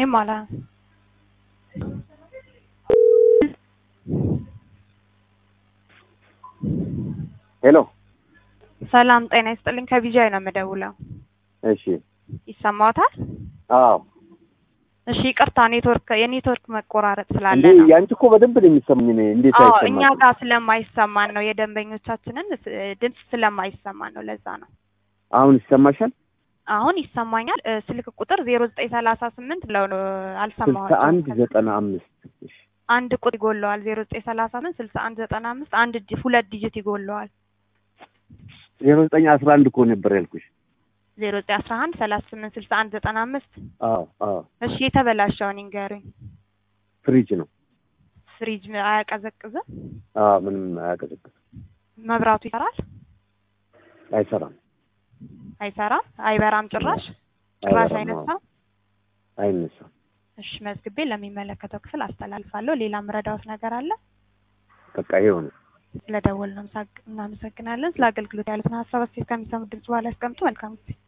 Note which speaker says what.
Speaker 1: ምንም አላ
Speaker 2: ሄሎ
Speaker 1: ሰላም ጤና ይስጥልኝ። ከቢጃይ ነው የምደውለው።
Speaker 2: እሺ
Speaker 1: ይሰማዎታል?
Speaker 2: አዎ
Speaker 1: እሺ ይቅርታ፣ ኔትወርክ የኔትወርክ መቆራረጥ ስላለ
Speaker 2: እንዴ
Speaker 1: ነው።
Speaker 2: ያንቺ እኮ በደንብ ነው የሚሰማኝ እኔ እንዴት
Speaker 1: አዎ
Speaker 2: አይሰማም
Speaker 1: እኛ ጋር ስለማይሰማን ነው፣ የደንበኞቻችንን ስ- ድምፅ ስለማይሰማን ነው። ለዛ ነው።
Speaker 2: አሁን ይሰማሻል
Speaker 1: አሁን ይሰማኛል። እ፣ ስልክ ቁጥር ዜሮ ዘጠኝ ሰላሳ ስምንት ብለው ነው
Speaker 2: ስልሳ
Speaker 1: አልሰማኋቸውም።
Speaker 2: አንድ ዘጠና አምስት እሺ
Speaker 1: አንድ ቁጥር ይጎለዋል። ዜሮ ዘጠኝ ሰላሳ ስምንት ስልሳ አንድ ዘጠና አምስት አንድ ዲ- ሁለት ዲጂት ይጎለዋል።
Speaker 2: ዜሮ ዘጠኝ አስራ አንድ እኮ ነበር ያልኩሽ
Speaker 1: ዜሮ ዘጠኝ አስራ አንድ ሰላሳ ስምንት ስልሳ አንድ ዘጠና አምስት
Speaker 2: አዎ አዎ
Speaker 1: እሺ የተበላሸውን ይንገሩኝ።
Speaker 2: ፍሪጅ ነው
Speaker 1: ፍሪጅ አያቀዘቅዝም?
Speaker 2: አዎ ምንም አያቀዘቅዝም
Speaker 1: መብራቱ ይሰራል?
Speaker 2: አይሰራም
Speaker 1: አይሰራም? አይበራም? ጭራሽ ጭራሽ
Speaker 2: አይበራም፣ አዎ።
Speaker 1: አይነሳም?
Speaker 2: አይነሳም
Speaker 1: እሺ መዝግቤ ለሚመለከተው ክፍል አስተላልፋለሁ። ሌላ ምረዳዎት ነገር አለ?
Speaker 2: በቃ ይኸው ነው
Speaker 1: ስለደወልን እናመሰግናለን። ስለ አገልግሎት ያሉትን ሀሳብ አስተያየት ከሚሰሙት ድምጽ በኋላ ያስቀምጡ። መልካም ጊዜ